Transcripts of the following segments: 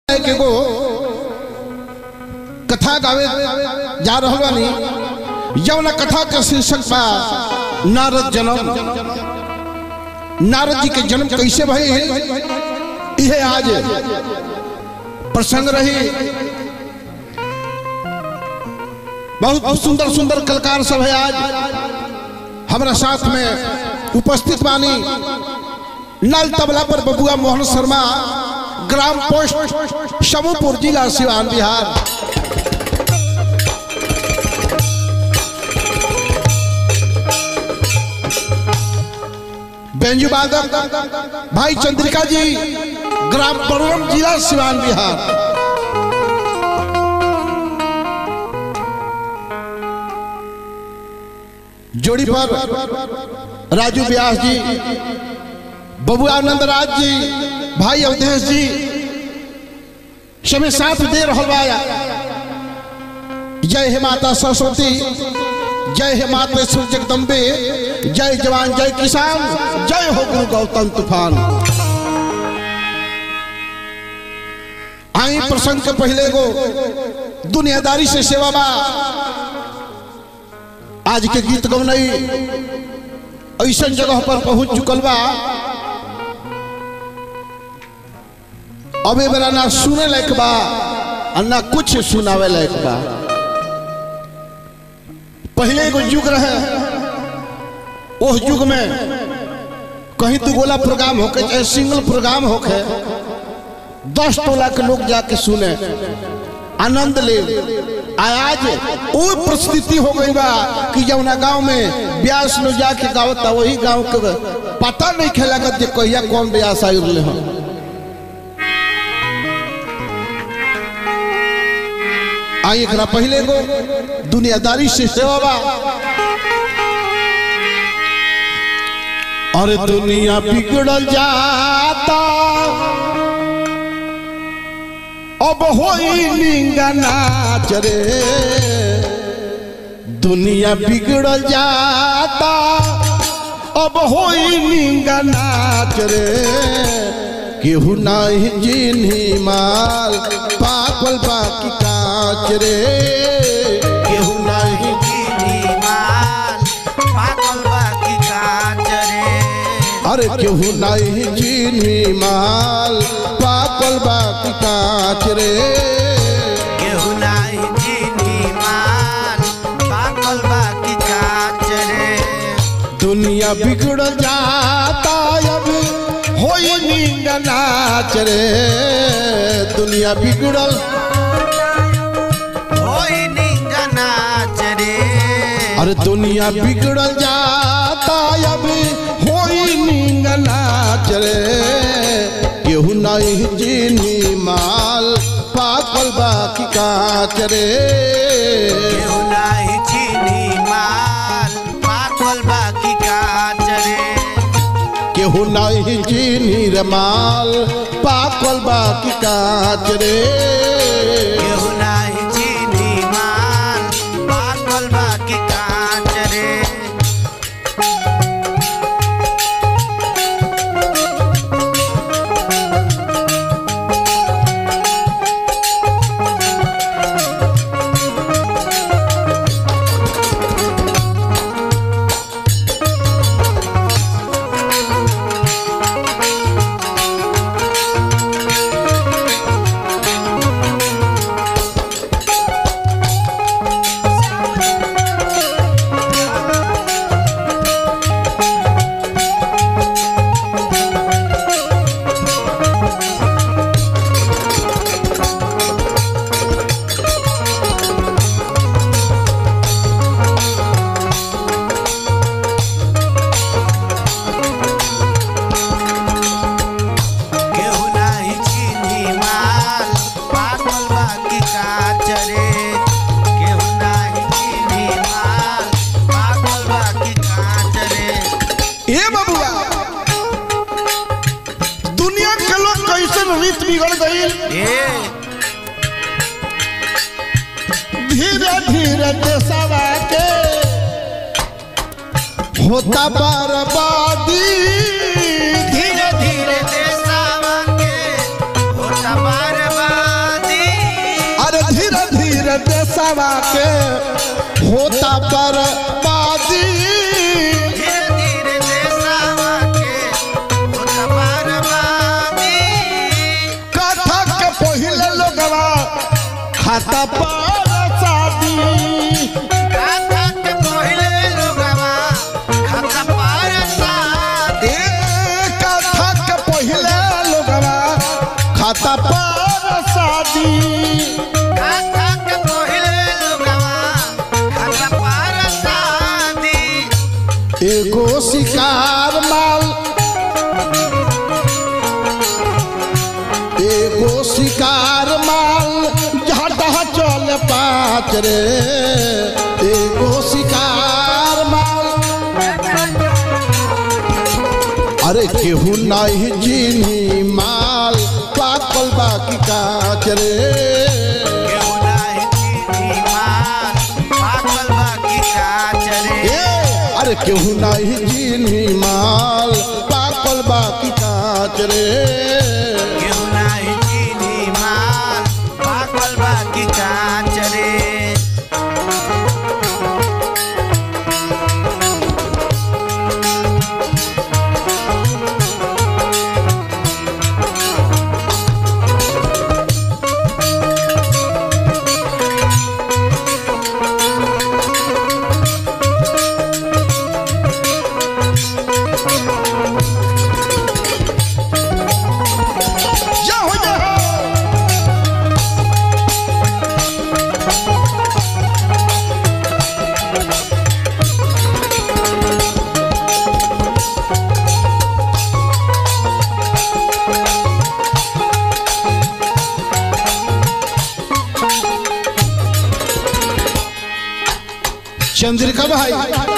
एक एगो कथा गावे जा रहल बानी जौन कथा के शीर्षक बा नारद जन्म नारद जी के जन्म कैसे भई इहे आज प्रसंग रही बहुत सुंदर सुंदर कलाकार सब है आज हमारा साथ में उपस्थित बानी नल तबला पर बबुआ मोहन शर्मा ग्राम पोस्ट शमूपुर जिला सिवान बिहार बेंजू बादक भाई चंद्रिका जी ग्राम बरुण जिला सिवान बिहार जोड़ी पर राजू व्यास जी बबुआ आनंद राज जी भाई अवधेश जी समय साथ दे रहा बा जय हे माता सरस्वती जय हे माता सूर्य जगदम्बे जय जवान जय किसान जय हो गुरु गौतम तूफान आई प्रसंग के पहले गो दुनियादारी से सेवा बा आज के गीत गौनई ऐसा जगह पर पहुंच चुकल बा अबे बेरा ना सुने लायक बा और ना कुछ सुनावे लायक बा पहले एगो युग रहे उस युग में कहीं दू गोला प्रोग्राम होके चाहे सिंगल प्रोग्राम होके दस टोला के लोग जाके सुने आनंद ले आज वो परिस्थिति हो गई बा कि जौना गांव में ब्यास लोग जाके गावता वही गांव के पता नहीं खेला कर कहिया कौन ब्यास आई रहे हम आई एकरा पहले गो दुनियादारी से सेवा बा और दुनिया बिगड़ल जाता अब होई निंगा नाच रे दुनिया बिगड़ल जाता अब होई निंगा नाच रे केहू नहीं जिन्ही माल पागल बाकी काच रे केहू नहीं अरे केहू नहीं जिन्ही माल पागल बाकी काच रे दुनिया बिगड़ जाता अब होई नींद नाच रे दुनिया बिगड़ल अरे दुनिया बिगड़ल जाता अब होई नींद नाच रे केहू नहीं जीनी माल पागल बाकी काच रे केहू नहीं जीनी रे माल पागल बाकी काच रे ए बबुआ दुनिया के लोग कैसे रीत बिगड़ गई धीरे धीरे देशवा के होता बर्बादी धीरे धीरे देशवा के होता बर्बादी देशवा के होता बर्बादी धीरे धीरे देशवा के होता बर्बादी कथा के पहिले लोगवा खाता पर शादी गाथा के पहिले लोगवा खाता पर शादी ए कथा के पहिले लोगवा खाता पर शादी गाथा के पहिले लोगवा खाता पर शादी एगो शिकार माल एगो शिकार माल झटा चल पाच रे एगो शिकार माल अरे केहू नहीं चीनी माल पाकल बाकी काच रे केहू नाही चीनी माल पाकल बाकी काच रे ए, अरे केहू नहीं चीनी माल पाकल बाकी काच रे केहू नाही चीनी माल पाकल बाकी काच रे जाओ जाओ चंद्रिका भाई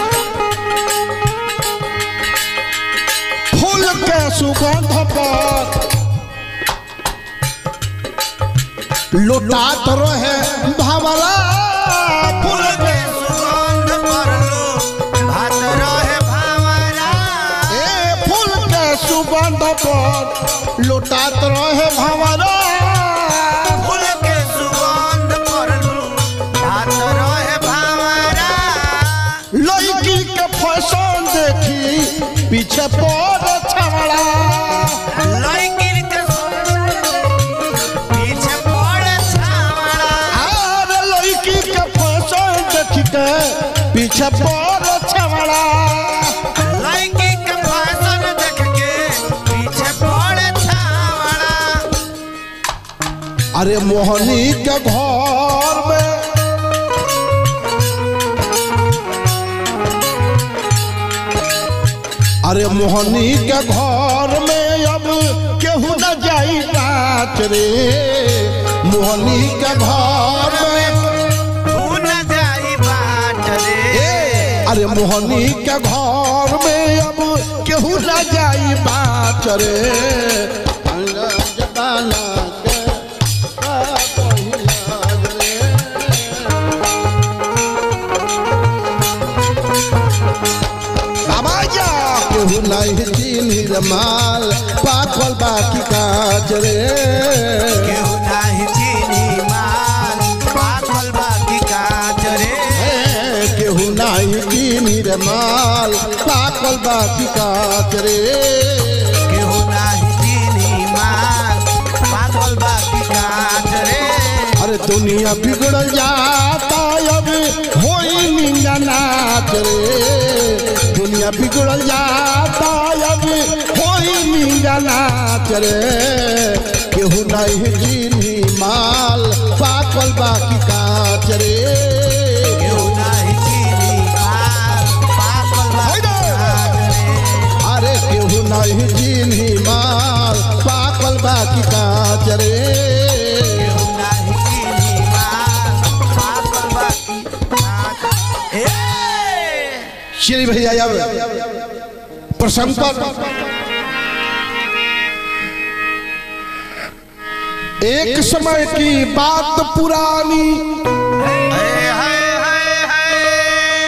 फूल के सुगंध पर लुटात रहे भवरा फूल के सुगंध परलो भात रहे भावरा ए फूल के सुगंध पर लुटात रहे भवरा फूल के सुगंध परलो भात रहे भावरा लड़की के फैशन देखी पीछे पड़ छवड़ा लड़की के पीछे पड़े छावड़ा अरे लड़की के फैशन देखी के पीछे पड़ छवड़ा लड़की के फैशन देख के पीछे पड़े छावड़ा अरे मोहनी के घर में अरे मोहनी के घर में अब केहू न जाई नाच रे मोहनी के घर में तू न जाई बाट रे ए, अरे मोहनी के घर में अब केहू न जाई बाच रे जमाना के का पहिला रे। आवाजा केहू नहीं चीनी रे माल पाकल बाकी काच रे केहू नाही चीनी माल पाकल बाकी काच रे ए, केहू नहीं चीनी रे माल पाकल बाकी काच रे केहू नाही चीनी माल पाकल बाकी काच रे अरे दुनिया बिगड़ जाता अब होई निंगा नाच रे दुनिया बिगड़ जाता अब होई निंगा नाच रे केहू नहीं चीनी माल पाकल बाकी काच रे केहू नाही चीनी माल पाकल बाकी काच रे अरे केहू नहीं चीनी माल पाकल बाकी काच रे केहू नाही चीनी माल पाकल बाकी काच ए श्री भैया अब प्रसंग पर एक समय की बात पुरानी हाय हाय हाय हाय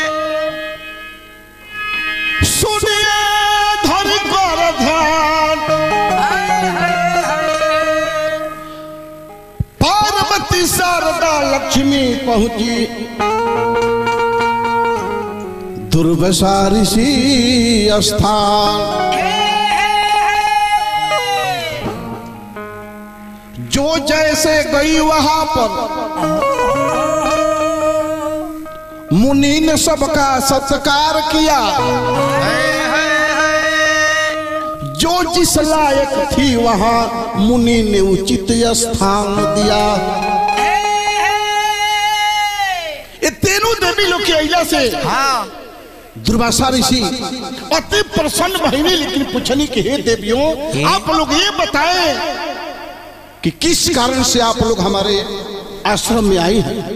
सुनिए धर कर ध्यान पार्वती शारदा लक्ष्मी पहुंची दुर्वसा ऋषि स्थान जो जैसे गई वहां पर मुनि ने सबका सत्कार किया जो जिस लायक थी वहां मुनि ने उचित स्थान दिया ये तीनों देवी लोग के अइला से हाँ दुर्वासा ऋषि अति प्रसन्न भइनी लेकिन पूछनी कि हे देवियों आप लोग ये बताएं कि किस कारण से आप लोग हमारे आश्रम में आई हैं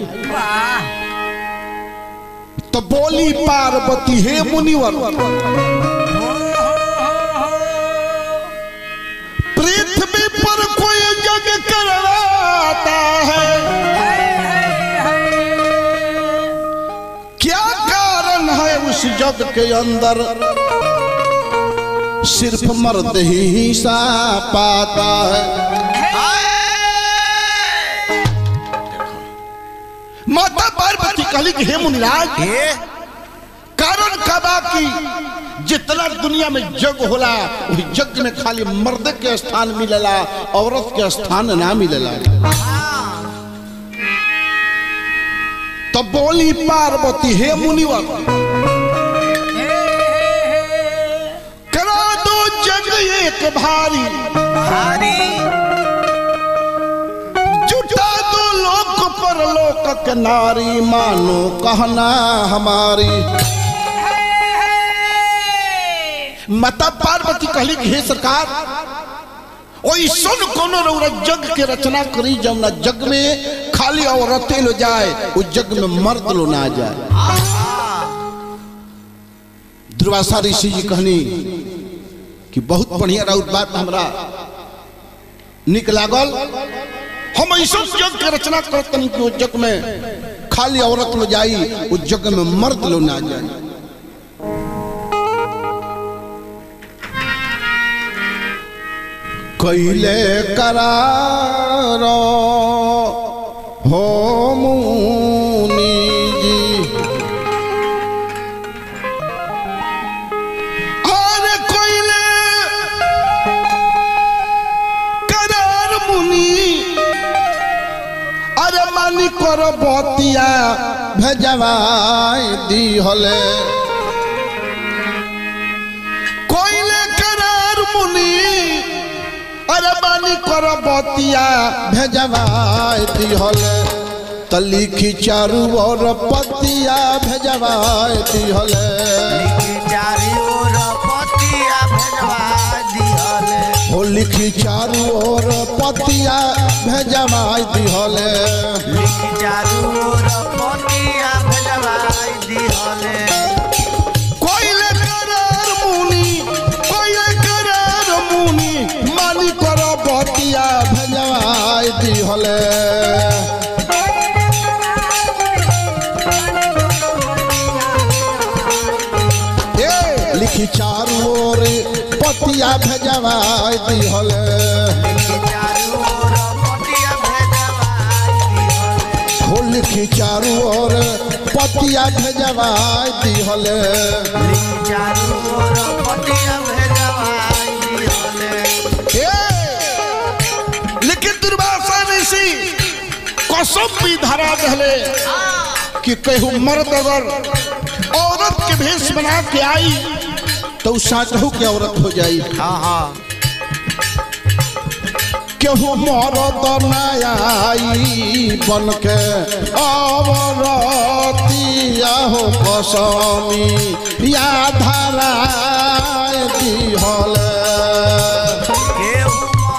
तो बोली पार्वती हे मुनिवर पृथ्वी पर कोई जग करवाता है क्या कारण है उस जग के अंदर सिर्फ मर्द ही हिस्सा पाता है माता पार्वती कहली कि हे मुनिराज ये कारण का बाकी जितना दुनिया में जग होला वही जग में खाली मर्द के स्थान मिलेला औरत के स्थान ना मिलेला तो बोली पार्वती हे मुनिवर करा दो जग एक भारी भारी जुटा दो लोक पर लोक के नारी मानो कहना हमारी माता पार्वती कहली कि हे सरकार ओई सुन कोनो रौरा जग के रचना करी जमुना जग में खाली औरतें लो जाए उस जग में मर्द लो ना जाए दुर्वासा ऋषि जी कहनी कि बहुत बढ़िया राउत बात हमरा निक लागल हम ऐसा जग के रचना करत तनी कि उस जग में खाली औरत लो जाई उस जग में मर्द लो ना जाए कैले करार हो मुनि जी अरे कैले करार मुनि अरे मानी कर बतिया भेजवाई दी हले कोइले करार मुनि अरे बानी कर बतिया भेजवाई दी हले त लिखी चारू और पतिया भेजवाई दी हले लिखी चारी ओर पतिया भेजवा दिहले हो लिखी चारू और पतिया भेजवाई दी हले लिखी चारू ओर पतिया भेजवा दिहले कोइले करार मुनि कोइले करार मुनि मानी कर बतिया भेजवाई दी हले ए लिखी चारू ओर पतिया भेजवाई दी हले लिखी चारू ओर पतिया भेजवा दिहले हो लिखी चारू ओर पतिया भेजवाई दी हले लिखी चारू ओर पतिया भेजवा दिहले ए लेकिन दुर्वासा ऋषि कसम भी धरा दहले कि कहू मर्द अगर औरत के भेष बना के आई तो उ साचहू के औरत हो जाई हाँ हाँ केहू मरद ना आई बन के औरतिया हो कसमी या धरा दिहले केहू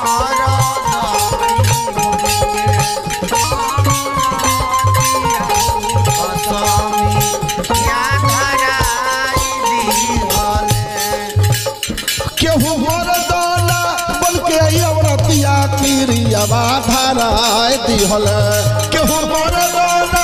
केहू मरदाना बन के आई औरतिया किरियावा धराय दिहल केहू मरदाना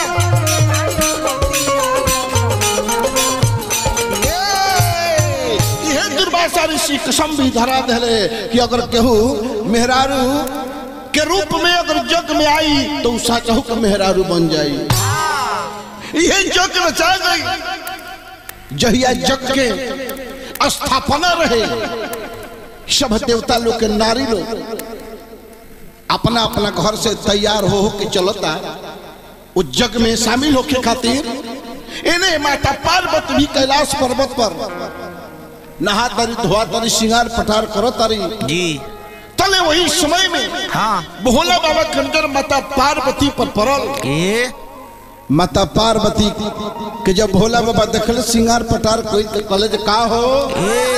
ए, इहे दुर्वासा ऋषि कसम भी धरा दहले कि अगर केहू मेहरारू के रूप में अगर जग में आई तो उ साचहु के मेहरारू बन जाई ये जग रचा गई जहिया जग के स्थापना रहे सब देवता लोग के नारी लोग अपना अपना घर से तैयार हो हो के चलता वो जग में शामिल होके खातिर इन्हें माता पार्वती भी कैलाश पर्वत पर नहा तारी धोआ तारी श्रृंगार पटार करो तारी जी तले वही समय में हाँ भोला बाबा के नजर माता पार्वती पर पड़ल ए माता पार्वती के जब भोला बाबा देखल श्रृंगार पटार कोई तो कहले जे का हो ए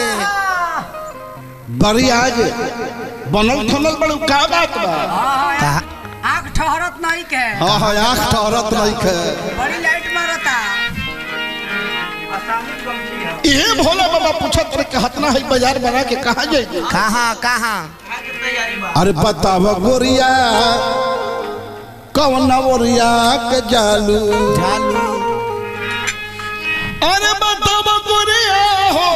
बड़ी आज बनल थनल बड़ू का बात बा कहा आँख ठहरत नहीं के हाँ हाँ आँख ठहरत नहीं खे बड़ी लाइट मारता ये भोला बाबा पूछत रहे कि हतना है बाजार बना के कहा जाएगी कहाँ कहाँ अरे बताव गोरिया कौन ओरिया के जालू चालू अरे बताव गोरिया हो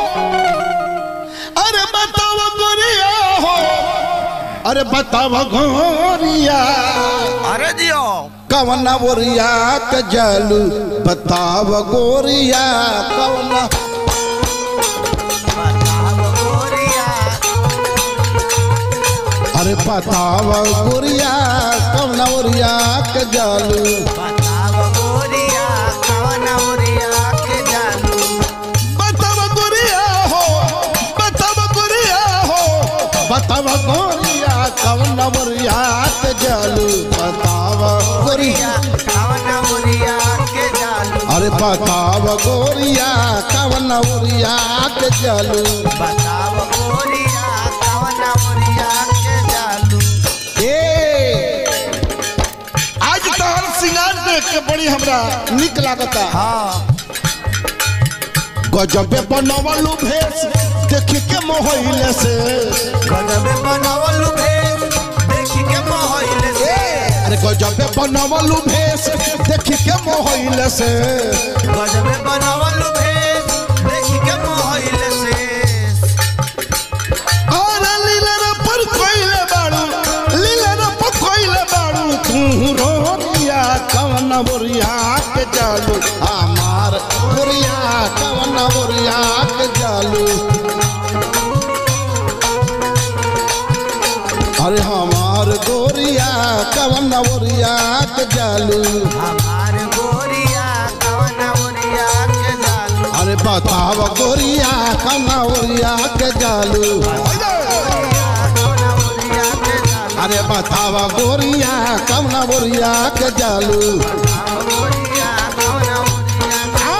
अरे बताव गोरिया हो अरे बताव गोरिया अरे दियो कौन ओरिया के जालू बताव गोरिया कौन बताव गोरिया अरे बताव गोरिया कौन ओरिया के जालू बताव गोरिया कवन ओरिया के जालू बताव गोरिया हो बताव गोरिया हो बताव गोरिया कौन ओरिया के जालू बताव गोरिया कवन ओरिया के जालू अरे बताव गोरिया कौन ओरिया के जालू बताव गोरिया कवन ओरिया के जालू ए आज तोहर सिंगार देख के बड़ी हमरा निक लागता हाँ गजबे बनवलू भेष देख के मोहइले से गजबे बनावलू भेष देखी के मोहइले से अरे गजबे बनवलू भेष देख के मोहइले से गजबे बनावलू भेष देखी के मोहइले से अरे लीलर पर कोइले बाड़ू लीलर पर कोइले बाड़ू तू रोरिया कवन बोरिया के जालू हमार बोरिया कवन बोरिया के जालू अरे हमार गोरिया कवन बोरिया के जालू हमार गोरिया कवन ओरिया के जालू अरे बताव गोरिया कवन बोरिया के जालू कवन ओरिया के जालू अरे बताव गोरिया कवन बोरिया के जालू गोरिया कवन ओरिया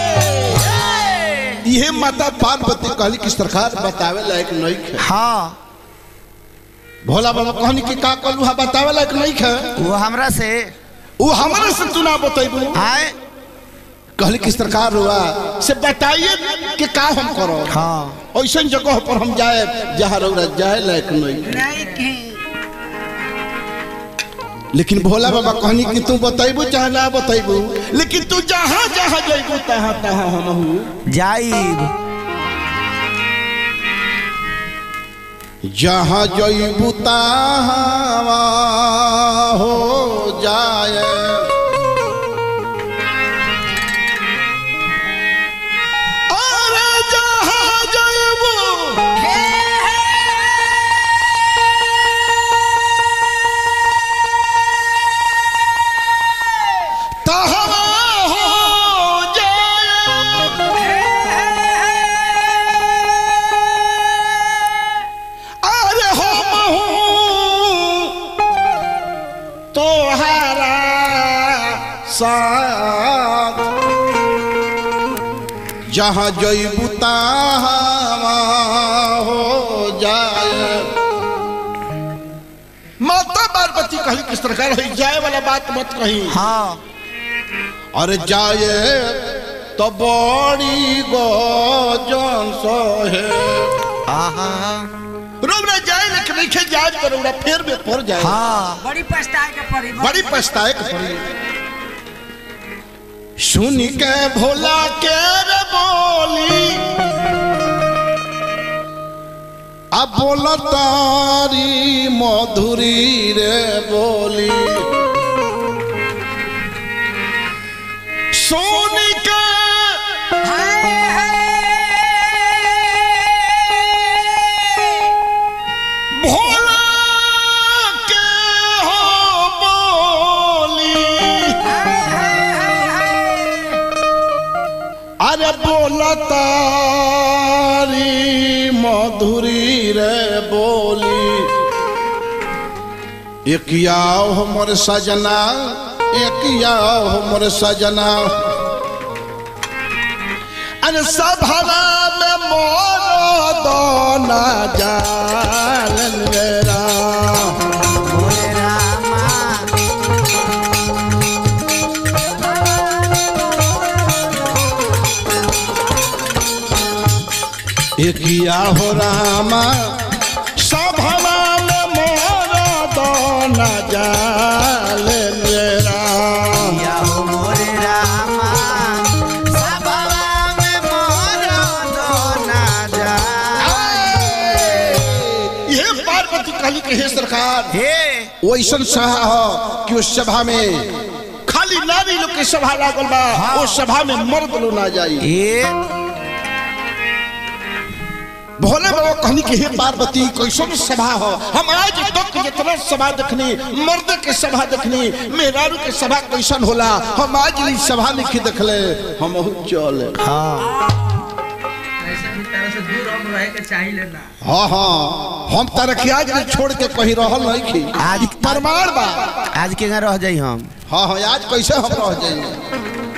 ये माता पार्वती कहली कि सरकार बतावे लायक नहीं खे हाँ भोला बाबा कहनी कि का कहलू हा बतावे लायक नहीं खे वो हमरा से वो हमारे से तू ना बतेबू आए कहली कि सरकार हुआ से बताइए कि का हम करो हाँ ऐसा जगह पर हम जाए जहाँ रौरा जाए लायक नहीं नहीं की लेकिन भोला बाबा कहनी कि तू बतेबू चाहे ना बतेबू लेकिन तू जहाँ जहाँ जाइबू तहाँ तहाँ हम हूँ जाइब जहाँ जइबू तहाँ हो जाए अरे जहाँ जइबू तहाँ हो जाए अरे हम हूँ तोहरा साथ जहाँ जइबू तहाँ हो जाए माता पार्वती कही किस तरह रही जाए वाला बात मत कही हाँ अरे जाए तो बड़ी गजन सहे आहा रौरा जाए लेकिन नहीं खे जाए तो रौरा फेर में पड़ जाए हाँ बड़ी पछताए के पड़ी बड़ी पछताए के पड़ी सुन के भोला के रे बोली अब बोला तारी मधुरी रे बोली सोनी के भोला के हो बोली अरे बोला तारी मधुरी रे बोली एक आओ हमर सजना एक आओ हमर सजना अरे सभा में मोर दोना जालन मेरा भोले रामा एकिया हो रामा सभवा में मोर दोना जाल मेरा या हो मोरे रामा सभवा में मोर दोना जा ये पार्वती कहली के हे सरकार हे वो ऐसा सभा हो कि उस सभा में खाली नारी लोग के सभा लागल बा हाँ। उस सभा में मर्द लोग ना जाई ए भोले बाबा कहनी कि हे पार्वती कैसन सभा हो हम आज तक जितना सभा देखनी मर्द के सभा देखनी मेहरारू के सभा कैसन होला हम आज ई सभा नहीं देखले हम चल हाँ ऐसे भी तरह से दूर हम रहे के चाहिए ना हाँ हाँ हम तरक्याज में छोड़ के कहीं रहल नहीं की आज- ई प्रमाण बा आज के रह जाई हम हाँ हाँ आज कैसे हम रह जाएंगे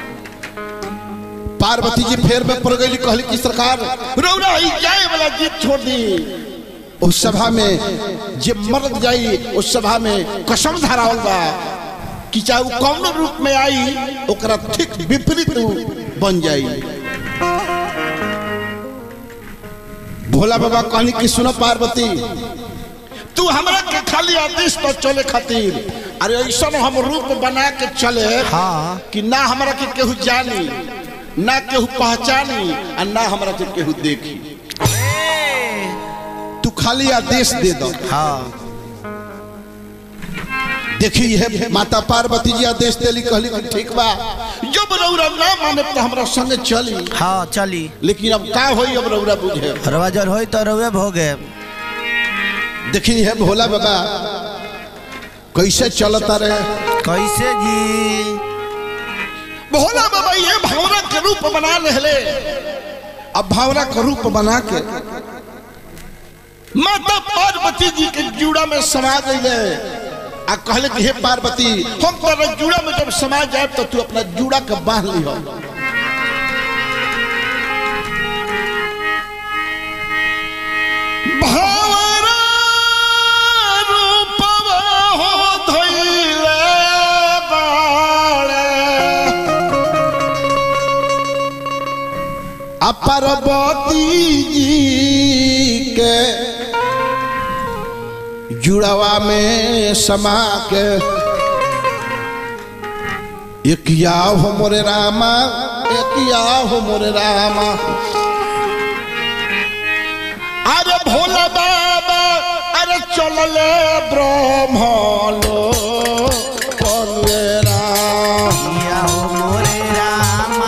पार्वती जी फेर में पड़ गई कहली कि सरकार रौरा ही जाए वाला जीत छोड़ दी उस सभा में जे मर्द जाई उस सभा में कसम धरावल बा कि चाहे वो कौन रूप में आई ओकरा ठीक विपरीत उ बन जाई भोला बाबा कहनी कि सुनो पार्वती तू हमरा के खाली आदेश पर चले खातिर अरे ऐसा हम रूप बना के चले हाँ। कि ना हमरा के केहू जानी ना केहू पहचानी और ना हमरा के केहू देखी तू खाली आदेश दे दो हाँ देखी है माता पार्वती जी आदेश देली कहली कि ठीक बा जब रौरा ना माने तो हमरा संगे चली हाँ चली लेकिन अब का होई अब रौरा बुझे रवा जर होई तो रवे भोगे देखी है भोला बाबा कैसे चलता रहे कैसे जी भोला बाबा ये भावना के रूप बना ले अब भावना का रूप बना के माता पार्वती जी के जूड़ा में समा गए आ कहले कि हे पार्वती हम तोरा जूड़ा में जब समा जाए तो तू अपना जूड़ा के बांध लिहो भावना रूपवा हो धइले बाड़े आ पार्वती जी के जुड़वा में समा के एक या हो मोरे रामा एक या हो मोरे रामा अरे भोला बाबा अरे चलले ब्रह्म लो परवेरा या हो मोरे रामा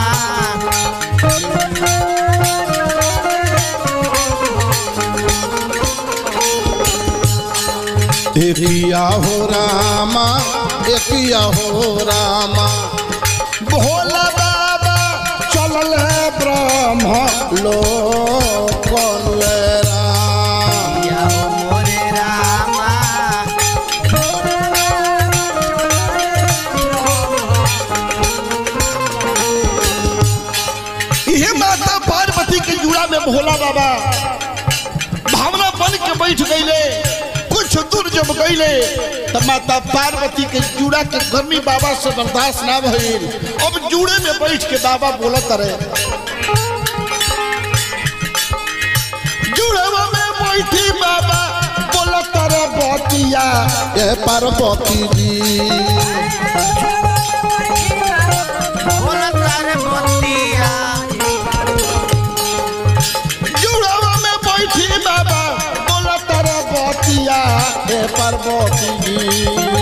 एकिया हो रामा एकिया हो रामा भोला बाबा चलल है ब्रह्म लो कलरा या हो मोरे रामा ये माता पार्वती के जुड़ा में भोला बाबा भावना बन के बैठ गईले कुछ दूर जब गईले तब माता पार्वती के जुड़ा के गर्मी बाबा से बर्दाश्त ना भइल अब जुड़े में बैठ के बाबा बोलत रहे जुड़वा में बैठी बाबा बोलत रहे बतिया ए पार्वती जी बोला तारे बतिया जुड़वा में बैठी बाबा बोल पार्वती जी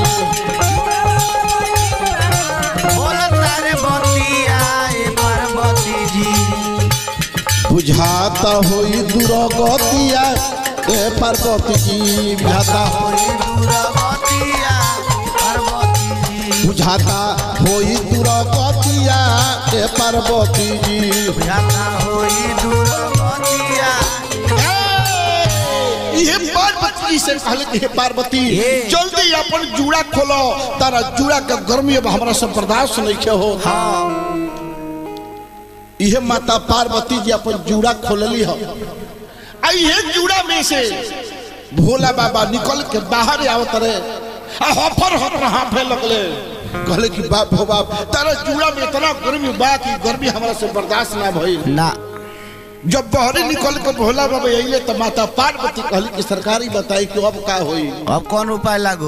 बोलो तारे बतिया ए पार्वती जी बुझाता होई दुर्गतिया ए पार्वती जी बुझाता होई दुर्गतिया पार्वती जी बुझाता होई दुर्गतिया ए पार्वती जी बुझाता होई दुर्गतिया ये पार्वती जी से कहले कि हे पार्वती हे। जल्दी अपन जूड़ा खोलो तारा जूड़ा के गर्मी अब हमरा से बर्दाश्त नहीं के हो हाँ इहे माता पार्वती जी अपन जूड़ा खोलली हो आ इहे जूड़ा में से भोला बाबा निकल के बाहर आवत रहे आ हफर हफर हाफे लगले कहले कि बाप हो बाप तारा जूड़ा में इतना गर्मी बा कि गर्मी हमरा से बर्दाश्त ना भइल ना जब बहरे निकल के भोला बाबा अइले तो माता पार्वती कहली कि सरकारी बताई कि अब का होई अब कौन उपाय लागू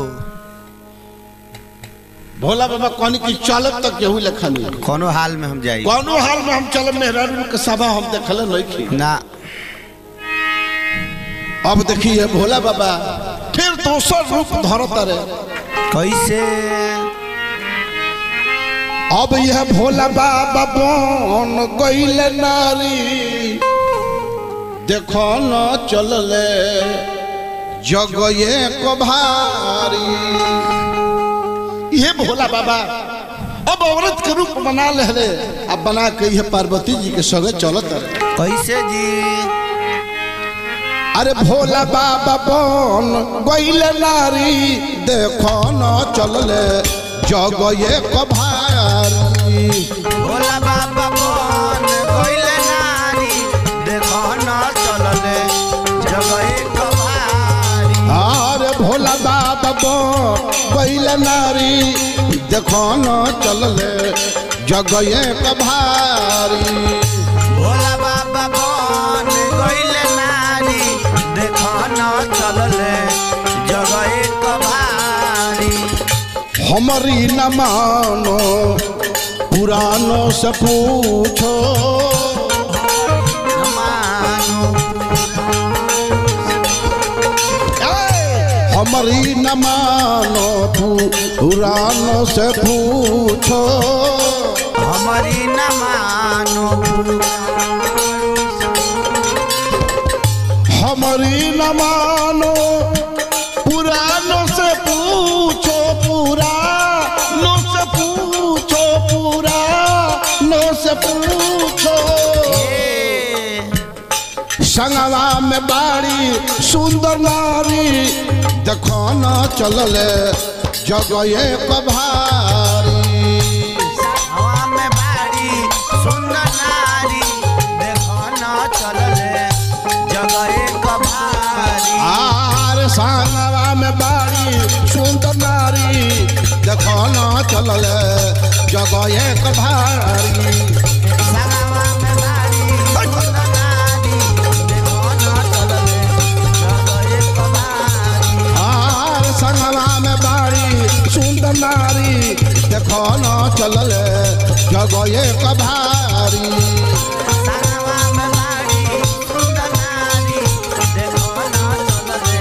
भोला बाबा कहनी कि चलब तक केहू लेखा नहीं कोनो हाल में हम जाई कौनो हाल में हम चलब मेहरारू के सभा हम देखले नहीं थी ना अब देखिए भोला बाबा फिर दोसर रूप धरत रहे कैसे अब यह भोला बाबा बन गईल नारी देखो न चलले जगये को भारी ये भोला बाबा अब औरत के रूप बना ले अब बना के ये पार्वती जी के संगे चलत रहे कैसे जी अरे भोला बाबा बन गईल नारी देखो न चलले जगये को भारी भोला बाबा कौन कोइले नारी देखो न चलले जगए कभारी अरे भोला बाबा बन गईल नारी देखो न चलले जगये को भारी भोला बाबा कौन कोइले नारी देखो न चलले जगए कभारी हमारी न मानो पुरानों से पूछो मानो ए, हमारी न मानो पुरानों से पूछो हमारी न मानो हमारी न मानो पुरानों से पूछो पुरानों से पूछो पुरानों से पूछो ए संगवा में बाड़ी सुंदर नारी देखो न चलले जगये कभारी हवा में बाड़ी सुंदर नारी देखो न चलले जगए कभारी आर संगवा में बाड़ी सुंदर नारी देखो न चलले जगये कभारी सगावा में बाड़ी सुंदर नारी देखो न चलले जगए कभारी आर संगवा में बाड़ी सुंदर नारी देखो न चलले जगये कभारी सगावा में बाड़ी सुंदर नारी देखो न चलले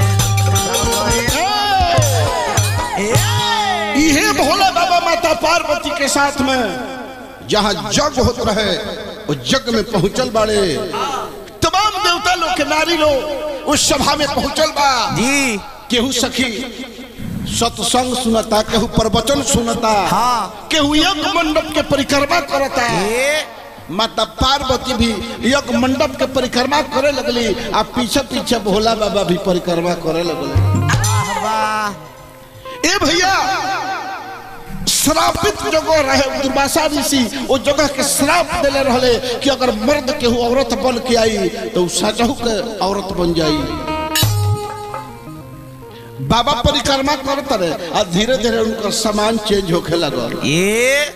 जगए ए इहे भोला बाबा माता पार्वती के साथ में जहाँ जग होत रहे वो जग में पहुंचल बाड़े तमाम देवता लोग के नारी लोग उस सभा में पहुंचल बा जी केहू सखी सत्संग सुनता केहू प्रवचन सुनता हाँ। केहू यज्ञ मंडप के परिक्रमा करता ए माता पार्वती भी यज्ञ मंडप के परिक्रमा करे लगली आ पीछे पीछे भोला बाबा भी परिक्रमा करे लगले वाह वाह ए भैया श्रापित जगह रहे दुर्वासा ऋषि वो जगह के श्राप देले रहले कि अगर मर्द केहू औरत बन के आई तो उ सचहु के औरत बन जाई बाबा परिक्रमा करत रहे आ धीरे धीरे उनका सामान चेंज होखे लगल ये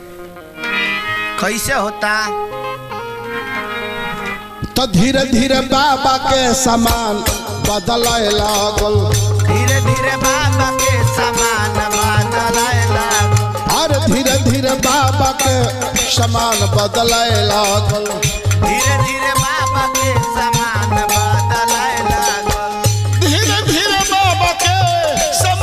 कैसे होता तो धीरे धीरे बाबा के सामान बदलाए लागल धीरे धीरे बाबा के समान बदलाए लागल और धीरे धीरे बाबा के सामान बदलाए लागल धीरे धीरे बाबा के समान बदलाए लागल धीरे धीरे बाबा के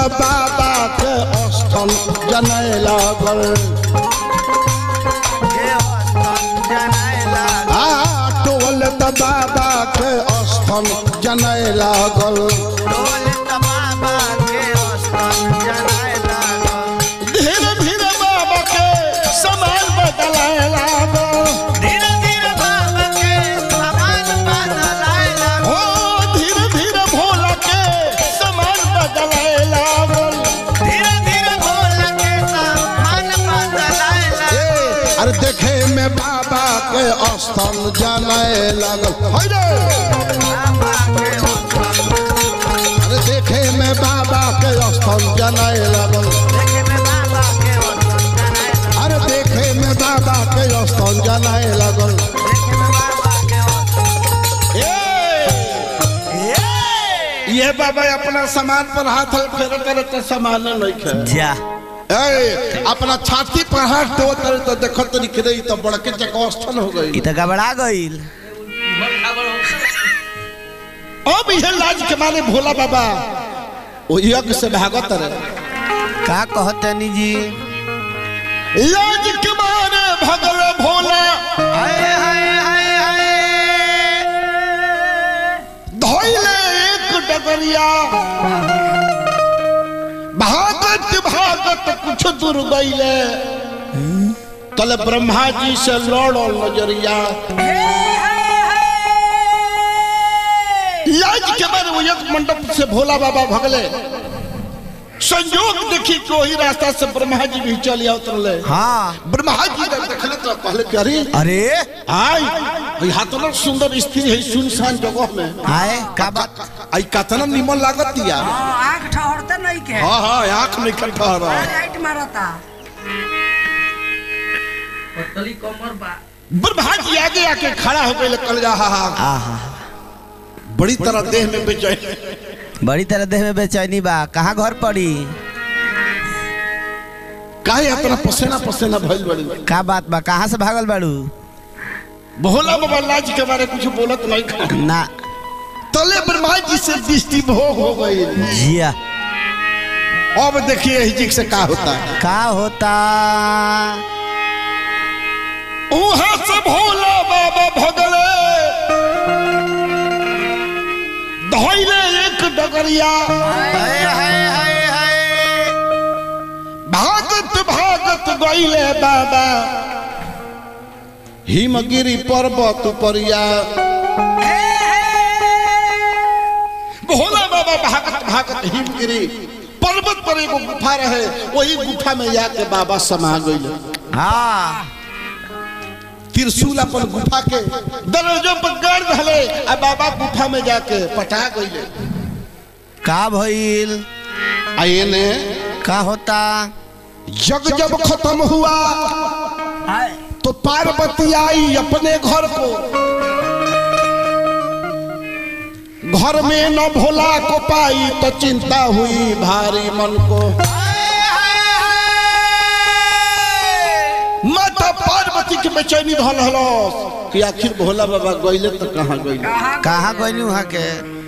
बाबा के स्थल जनै लागल आ टोल त बाबा के स्थल जनै लागल धीरे धीरे बाबा के समान बदलाए लागल हो धीरे धीरे भोला के समान बदलाए लागल ए, अरे देखे में बाबा के स्थल जनै लागल है रे अरे देखे में बाबा के स्थल जनै लागल अरे देखे में बाबा के स्थल जनै लागल ए, ये बाबा अपना सामान पर हाथ फेर करे तो सामान नहीं खे जा ए अपना छाती पर हाथ दो करे तो देखो तो निकले रही तो बड़के जगह स्थल हो गई इ त गबड़ा गईल बहुत खबर हो अब यह लाज के मारे भोला बाबा वो यज्ञ से भागत रहे का कहतनी जी लाज के मारे भगल भोला धोइले एक डगरिया भागत भागत कुछ दूर गईले तले ब्रह्मा जी से लड़ो नजरिया लाज के मारे वो यज्ञ मंडप से भोला बाबा भगले संयोग देखी कि वही रास्ता से ब्रह्मा जी भी चल उतरले हाँ ब्रह्मा जी ने देखले तो कहले कि अरे अरे आई यहाँ तो लोग सुंदर स्त्री है सुनसान जगह में आए का बात आई कतना निमन लागत या आँख ठहरते नहीं के हाँ हाँ आँख में इकट्ठा रहा लाइट मारता पतली कमर बा ब्रह्मा जी आगे आके खड़ा हो गए कल जा हा हा आहा बड़ी तरह देह में बेचैन बड़ी तरह देह में बेचैनी बा कहाँ घर पड़ी काहे अपना पसेना पसेना भइल बड़ी का बात बा कहाँ से भागल बाड़ू भोला बाबा लाज के बारे कुछ बोलत नहीं खा ना तले ब्रह्मा जी से दृष्टि भोग हो गई जिया अब देखिए यही जी से का होता है का होता उहाँ से भोला बाबा भगले धोइले एक डगरिया भागत भागत गईले बाबा हिमगिरी पर्वत उपरिया भोला बाबा भागत भागत हिमगिरी पर्वत पर एगो गुफा रहे वही गुफा में जाके बाबा समा गईले हाँ त्रिशूल अपन गुफा के दरवाजों पर गाड़ धले आ बाबा गुफा में जाके पटा गईले का भइल आए ने का होता जग जब खत्म हुआ हाय तो पार्वती आई अपने घर को घर में न भोला को पाई तो चिंता हुई भारी मन को माता पार्वती के बेचैनी धल हलस कि आखिर भोला बाबा गईले तो कहाँ गईले कहाँ गइली वहाँ के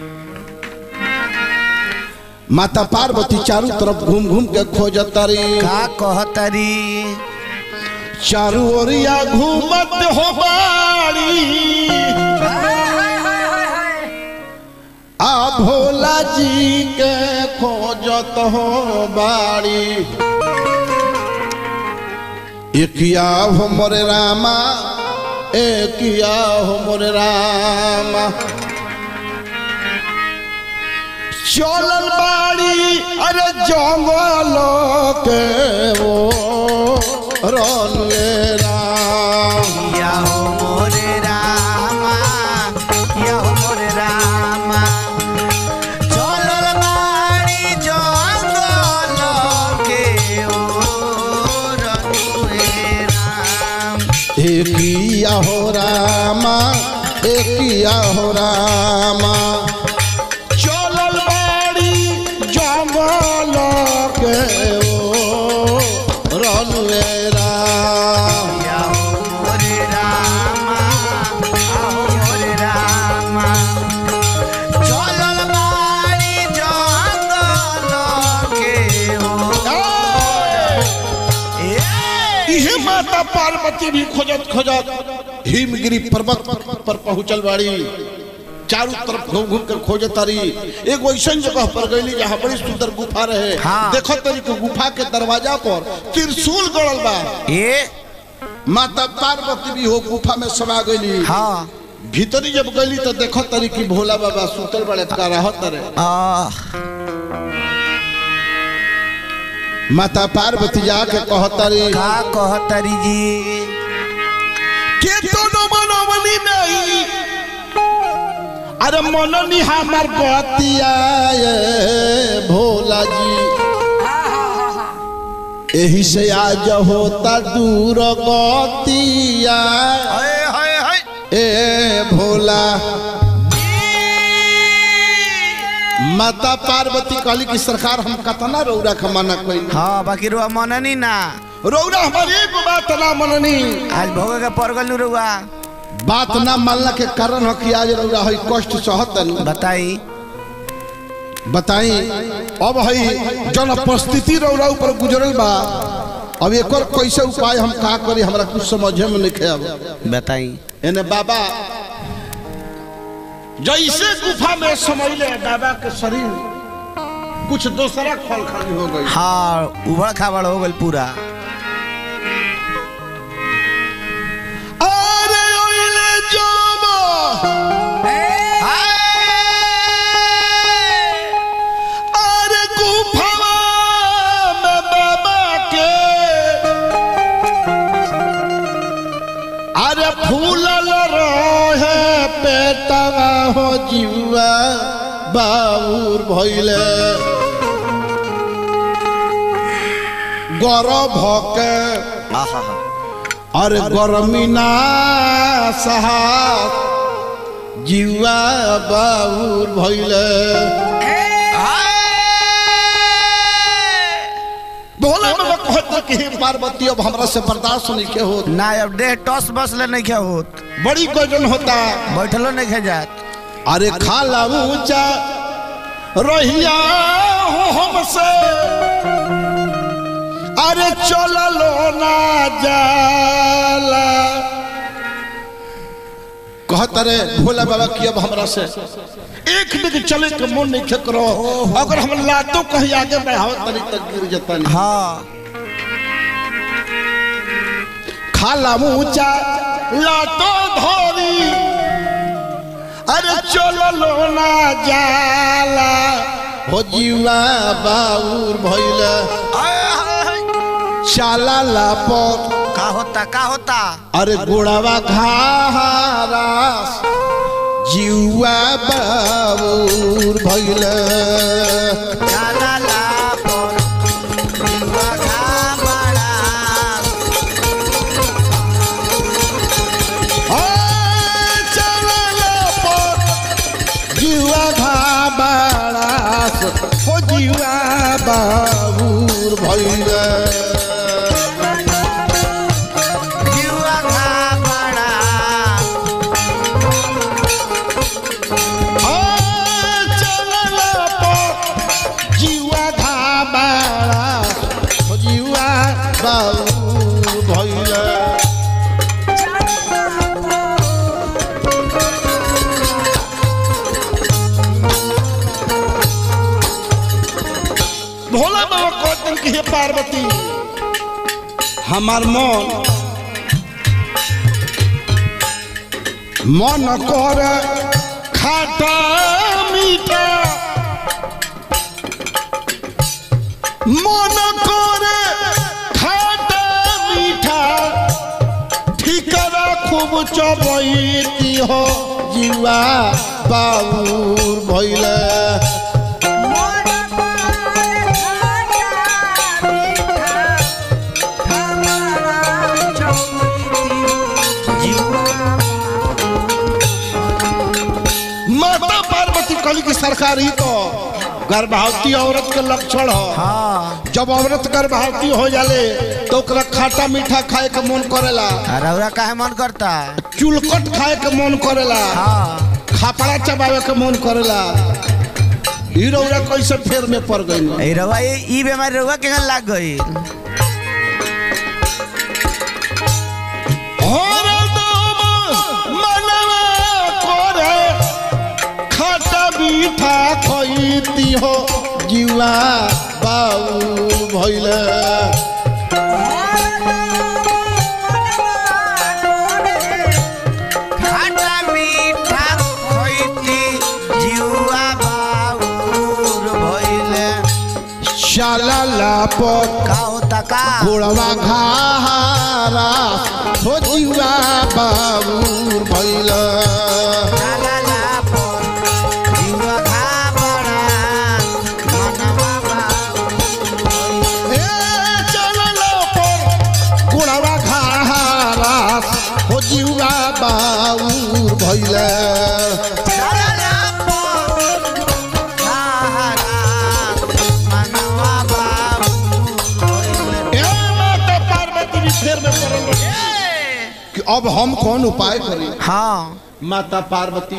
माता पार्वती चारों तरफ घूम घूम के खोजतारी का कहतरी चारू ओरिया घूमत हो बाड़ी आ भोला जी के खोजत हो बाड़ी एकिया हो मोरे रामा एकिया हो मोरे रामा चलल बाड़ी अरे जंगल के वो रनवे राम या हो मोरे रामा या हो मोरे रामा चलल बाड़ी जंगल के ओर नुए राम एकिया हो रामा एकिया हो रामा चलल बाड़ी जंगल के वो रनवे राम या हो मोरे रामा या हो मोरे रामा चलल बाड़ी जंगल के पार्वती भी खोजत खोजत हिमगिरी पर्वत पर पहुंचल बाड़ी चारों तरफ घूम घूम कर खोजत तारी एक ऐसा जगह पर गईली जहाँ बड़ी सुंदर गुफा रहे हाँ। देखो तरी के गुफा के दरवाजा पर त्रिशूल गड़ल बा ए माता पार्वती भी हो गुफा में समा गईली हाँ भीतरी जब गईली तो देखो तरी की भोला बाबा सुतल बड़े का रहत रे आ माता पार्वती जाके कहतरी का कहतरी जी के तो न मनवनी नहीं अरे मननी हमार बतिया ये भोला जी यही से आज होता दूर गतिया हाय हाय हाय ए भोला माता पार्वती कहली कि सरकार हम कतना रौरा के मना कोई हाँ बाकी रुआ मननी ना रौरा हमारी एगो बात ना मननी आज भोगे के परगल रुआ बात ना मानला के कारण हो कि आज रौरा है कष्ट सहतन बताई बताई अब है जन परिस्थिति रौरा ऊपर गुजरल बा अब एक कैसे उपाय हम का करी हमरा कुछ समझे में नहीं अब बताई एने बाबा जैसे गुफा में समझले बाबा के शरीर कुछ दूसरा खल खाली हो गई हाँ उबड़ खाबड़ हो गल पूरा अरे ओइले जोबा अरे गुफावा में बाबा के अरे फूलल रहे पेटवा हो जीवा बाबूर भइले गौरव भके अरे गर्मी ना सहा जीवा बाबूर भइले भोला बाबा कहत कि हे पार्वती अब हमरा से बर्दाश्त नहीं के होत ना अब देह टॉस बस ले नहीं क्या होत बड़ी गजन होता बैठलो नहीं खे जात अरे खाला ऊंचा रहिया हो हमसे अरे चललो ना जाला कहत रे भोला बाबा की अब हमरा से एक दिन चले के मन नहीं खेक रहो अगर हम लातो कहीं आगे बढ़ाओ तनी तक गिर जता नहीं हाँ खाला ऊंचा लातो धोरी अरे चलो ना जाला हो जीवा बाउर भइले चाला लापर का होता का होता अरे गोड़ावा घारास जीवा बाउर भइले जाला ला पर जीवा घाबड़ा जीवा घाबारास हो जीवा बाबूर भइले जीवा घाबड़ा आ, चलला पर जीवा घाबारास हो जीवा बाबूर भइले भोला बाबा कहते कि हे पार्वती हमार मन मन कर खाटा मीठा मन कर खाटा मीठा ठिकरा खूब चबैती हो जीवा बाबूर भैले माता पार्वती कली की सरकार ही तो गर्भवती औरत के लक्षण हो हाँ जब औरत गर्भवती हो जाले तो ओकरा खाटा मीठा खाए के मन करेला रौरा काहे मन करता चुलकट खाए के मन करेला हाँ खापड़ा चबावे के मन करेला ई रौरा कैसे फेर में पड़ गई ए रउआ ये ई बीमारी रउआ केहन लाग गई হরদম মনवा করে খাটা বিঠা খইতি হো জিওয়া বাউল ভইলে খাটা মিঠা হইতি জিউয়া বাউর ভইলে শালালা পর কাও তাকা গোড়वा घारा हो जिवा बाबूर भैल লালা পর জিউয়া খাবড়া মনवा বাউর ए चललो पर गोड़वा घारा हो जिवा बाबूर भैल লালা পর সাহারা মনवा বাউর ভইলে ए माता पार्वती भी फेर में पड़ल कि अब हम कौन उपाय करी हाँ माता पार्वती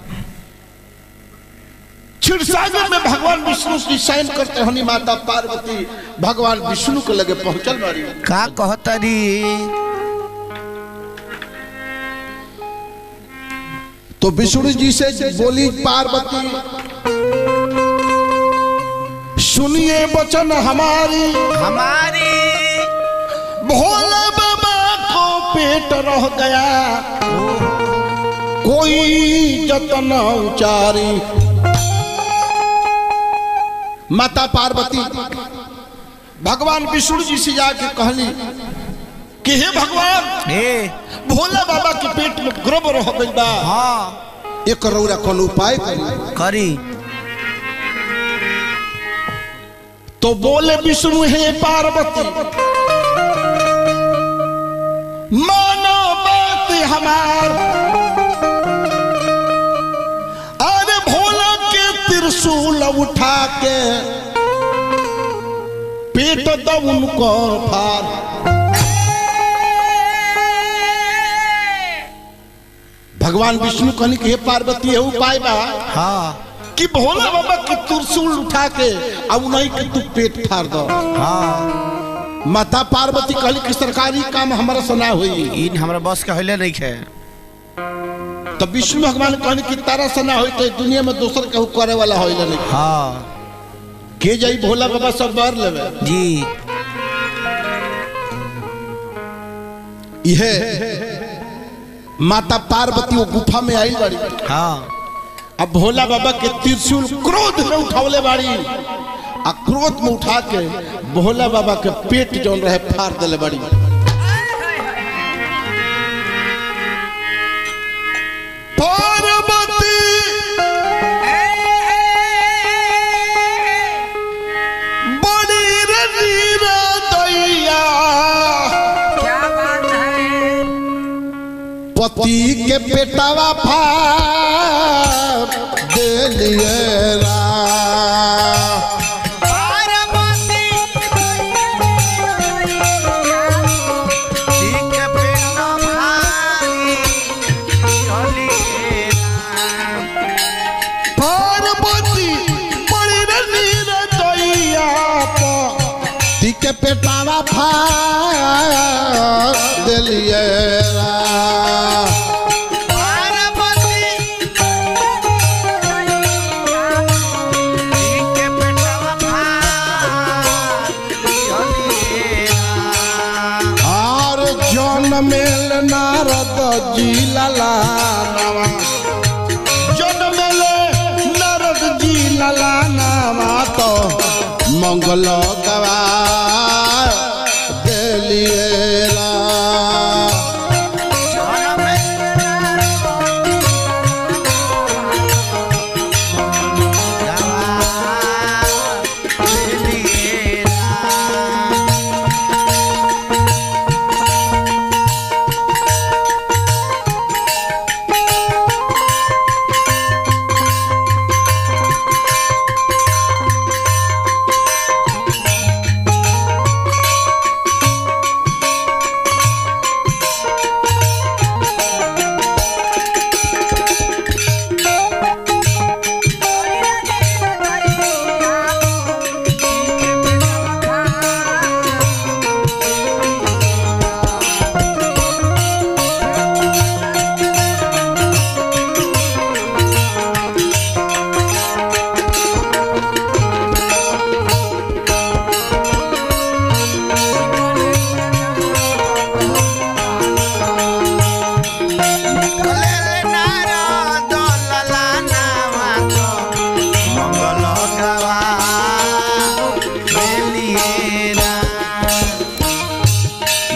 क्षीरसागर में भगवान विष्णु की शयन करते हनी माता पार्वती भगवान विष्णु के लगे पहुंचल बारी का कहतरी तो विष्णु जी से बोली पार्वती सुनिए वचन हमारी हमारी भोला बाबा को पेट रह गया कोई जतन उचारी माता पार्वती भगवान विष्णु जी से जाके कहली कि हे भगवान हे भोला बाबा के पेट में गर्भ रह गई बा हाँ एक रौरा कौन उपाय करी करी तो बोले विष्णु हे पार्वती मानो बात हमार अरे भोला के त्रिशूल उठा के पेट दो उनको फार भगवान विष्णु कहनी कि हे पार्वती ये उपाय बा हाँ कि भोला बाबा के त्रिशूल उठा के अब नहीं के तू पेट फाड़ दो हाँ माता पार्वती कहली कि सरकारी काम हमारा सुना हुई इन हमरा बस के हले नहीं है तो विष्णु भगवान कहनी कि तारा सना होई तो दुनिया में दोसर केहू करे वाला होई नहीं हाँ के जाई भोला बाबा सब बर लेवे जी इहे माता पार्वती वो गुफा में आई बाड़ी हाँ अब भोला बाबा के त्रिशूल क्रोध में उठावले बाड़ी आ क्रोध में उठा के भोला बाबा के पेट जौन रहे फाड़ देले बाड़ी पार्वती बड़ी रणीरा दैया क्या बात है पति के पेटावा फाड़ देलिए रा ठीक पेट भारी चली पार्वती बड़ी रणीर दैया पति के पेटावा फाड़ देलिए रा ठीक पेट भारी चली और जौन मेल नारद जी लला नवा जौन मेल नारद जी लला नवा तो मंगल गवा देलिए रा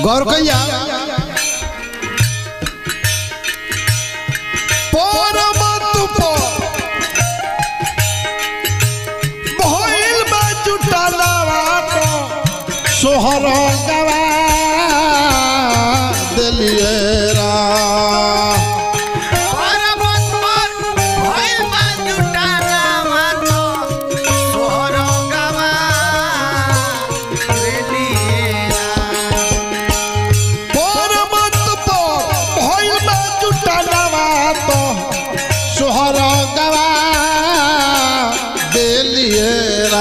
गौर कैया परमत पर भइल बा जुटालावा तो सोहर गवा देलिए रा पर्वत पर भइल बा जुटालावा तो सोहर गवा देलिएरा। पर्वत पर भइल बा जुटालावा तो सोहर गवा देलिए रा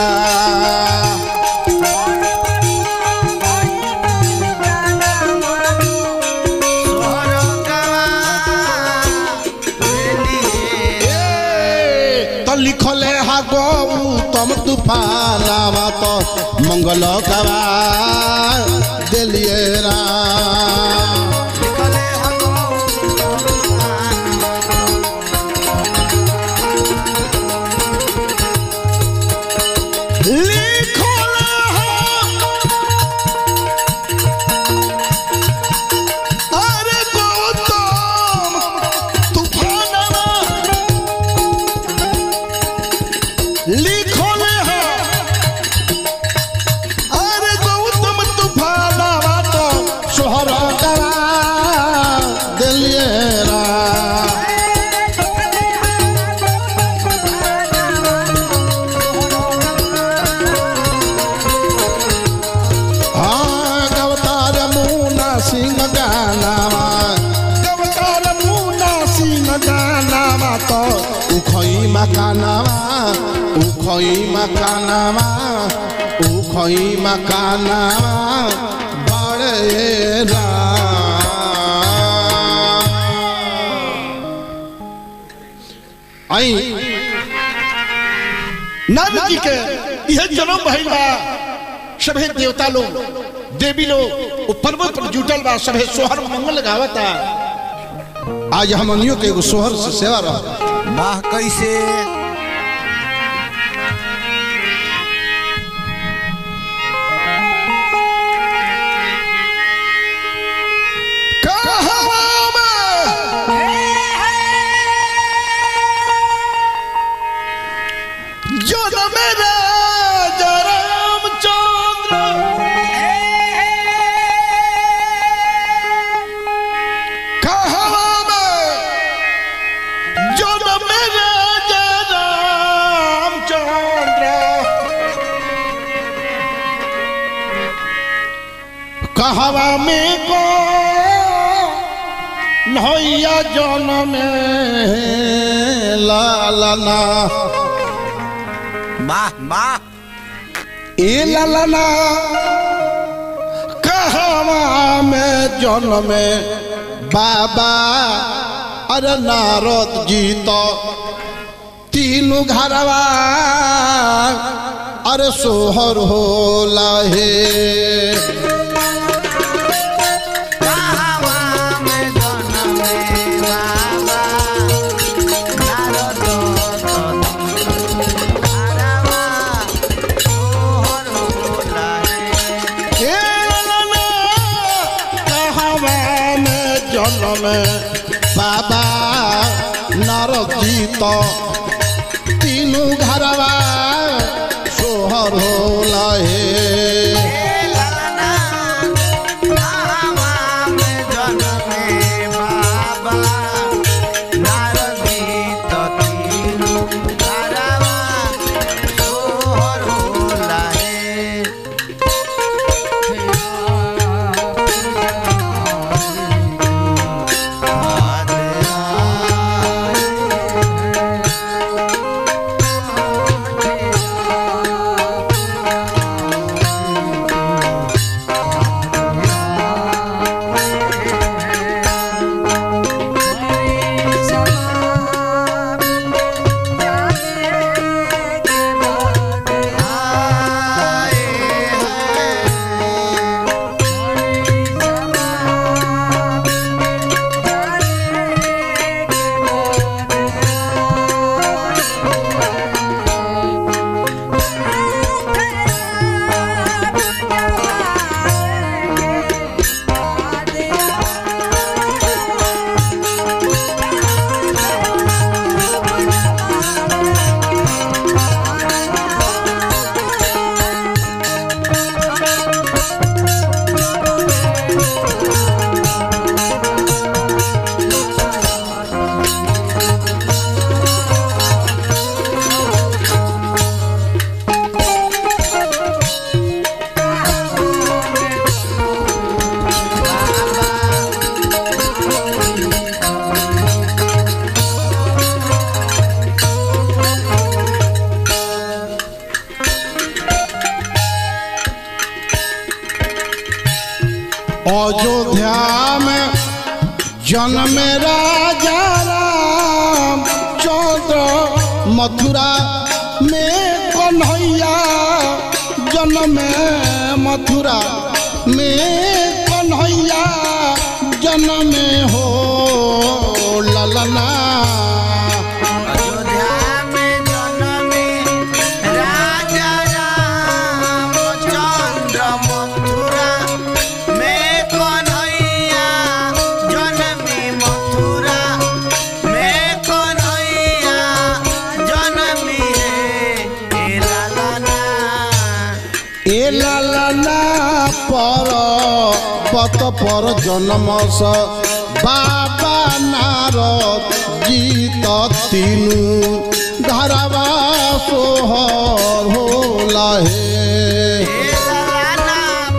सोहर गवा देलिएरा। तो लिखले हा गौतम तूफानावा तो मंगल गवा देलिए रा लिखले हगो लिखले हा अरे गौतम तूफानावा लिखले हा अरे गौतम तूफानावा तो सोहरा करा दिलिए रा हाँ गवतार मुना सिंह गानावा गवतार मुना सिंह गानावा तो उखई मकानावा उखई मकानावा उखई मकानावा बड़े रा आई नारद जी के यह जन्म भइल बा सभे देवता लोग देवी लोग वो पर्वत पर जुटल बा सभे सोहर मंगल गावता आज हमनियों के एगो सोहर से सेवा रह वाह कैसे जनम राजा रामचंद्र कहवा में जनम राजा रामचंद्र कहवा में को नैया जनम लालना वाह वाह ए लालना कहवा में जन्म बाबा अरे नारद जी तो तीनों घरवा अरे सोहर होला हे कहावा में जनमे बाबा नारद तारावा तोहर होला रे ए लालना कहवा में जन्म बाबा नारद जी तो तीनों घरवा सोहर होला हे लालना कहावा में जनमे बाबा नारदी तीनु तारावा तोहर होला रे अयोध्या में जन्म राजा राम चौद्र मथुरा में कन्हैया जन्म मथुरा में कन्हैया जन्म हो ललना अयोध्या में जन्मे राजा रामचंद्र मथुरा में कन्हैया जन्मे मथुरा में कन्हैया जन्मे हे लालना ए लालना पर पत पर जन्म स बाबा नारद जीत तीनू धरवा सोहर होला हे हे लालना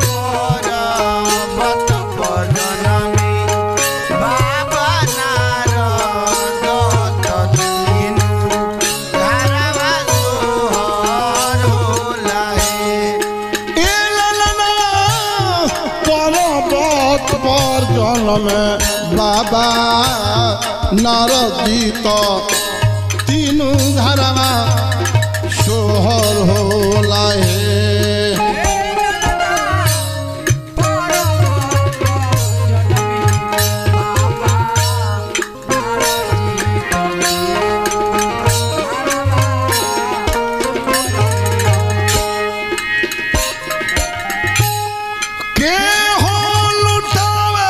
पर्वत पर जन्मे बाबा नारद तीनू धारावा सोहर होला हे ए लालना पर्वत पर जन्म बाबा नारद जीत तीनू धरवा सोहर होला हे के हो लुटावे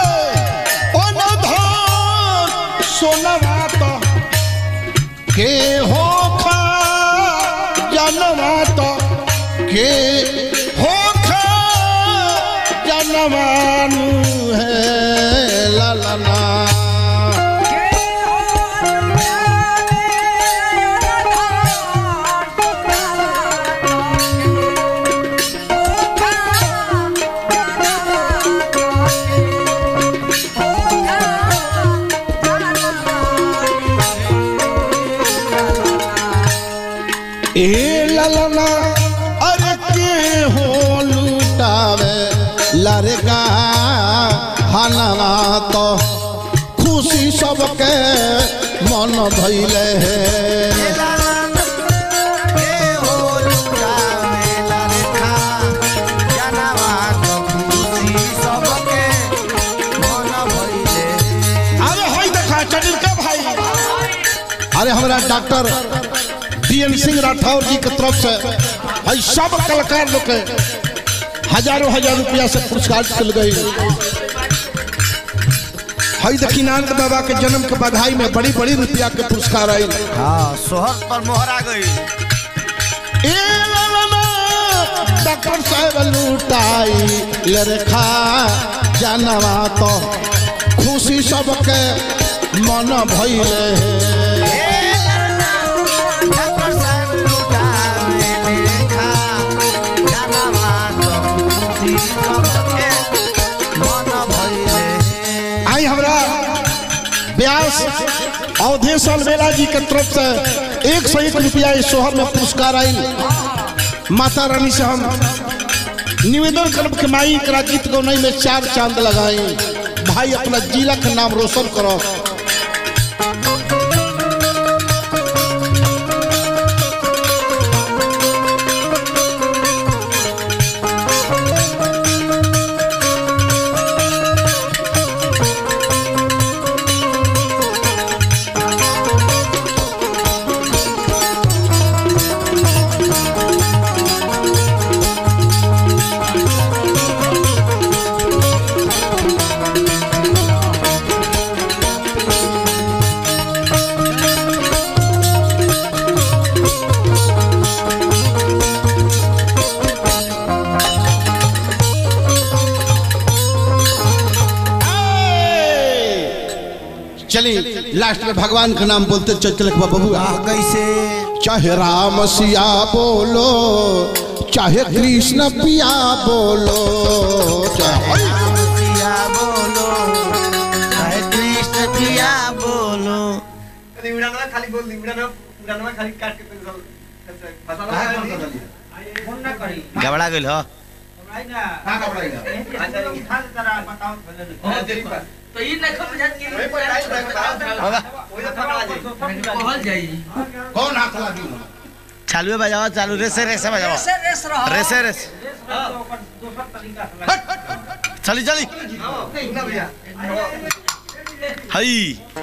अनधन सोनवा तो के हो खा जनवा तो के हो खा जनवानु है ललना ए ललना अरे के हो लुटावे लड़का हनवा तो खुशी सबके मन भैले है हे हो लुटावे लड़का जनवा तो खुशी सबके मन भइले अरे हाय देखा चलिल का भाई अरे हमारा doctor D N Singh Rathore ji के तरफ से भाई सब कलाकार लोग के हजारों हजार रुपया से पुरस्कार चल गई हई दक्षिणानंद बाबा के जन्म के बधाई में बड़ी बड़ी रुपया के पुरस्कार आई हाँ सोहर पर मोहरा गई ए लालना, डॉक्टर साहब लुटाई लरखा जानवा तो खुशी सबके मन भइले हे डॉक्टर साहब लुटावे लेखा जनवा तो खुशी सबके मन भइले आई हमरा व्यास अवधेश अलवेला जी के तरफ से एक सौ एक रुपया इस शोहर में पुरस्कार आई माता रानी से हम निवेदन करब के माई करा गीत गौनई में चार चांद लगाई भाई अपना जिला के नाम रोशन करो चलिए लास्ट में भगवान का नाम बोलते चल चल बाबू आ कैसे चाहे राम सिया बोलो चाहे कृष्ण पिया बोलो चाहे राम सिया बोलो चाहे कृष्ण पिया बोलो उड़ानवा खाली बोल दी उड़ानवा उड़ानवा खाली काट के पेंसिल फोन ना करी घबरा गइल हो कहाँ का पढ़ाई ओ, देखो। तो ई नहीं खप जात कि कहल जाई कौन हाथ लगी चालू बजाओ चालू रेसे रेसे बजाओ रेसे रेस रहो रेसे रेस चली चली हई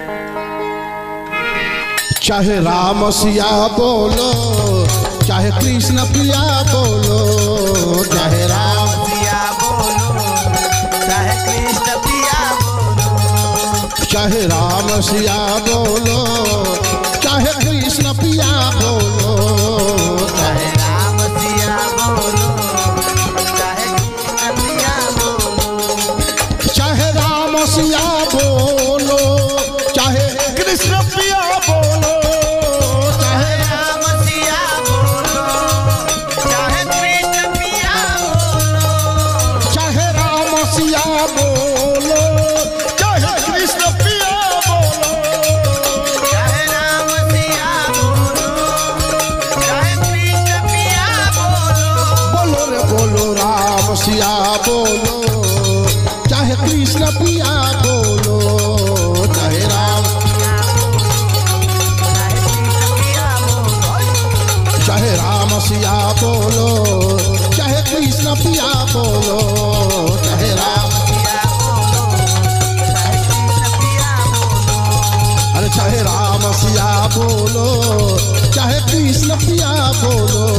चाहे राम सिया बोलो चाहे कृष्ण प्रिया बोलो चाहे राम पिया बोलो चाहे कृष्ण पिया बोलो चाहे राम सिया बोलो चाहे कृष्ण पिया बोलो चाहे राम सिया बोलो चाहे कृष्ण पिया बोलो चाहे राम सिया बोलो चाहे कृष्ण पिया बोलो चाहे राम सिया बोलो चाहे कृष्ण पिया बोलो चाहे राम सिया बोलो चाहे कृष्ण पिया बोलो चाहे राम सिया बोलो चाहे कृष्ण पिया बोलो बोलो रे बोलो राम सिया बोलो चाहे कृष्ण पिया बोलो चाहे राम चाहे राम सिया बोलो चाहे कृष्ण पिया बोलो चाहे राम अरे चाहे राम सिया बोलो चाहे कृष्ण पिया बोलो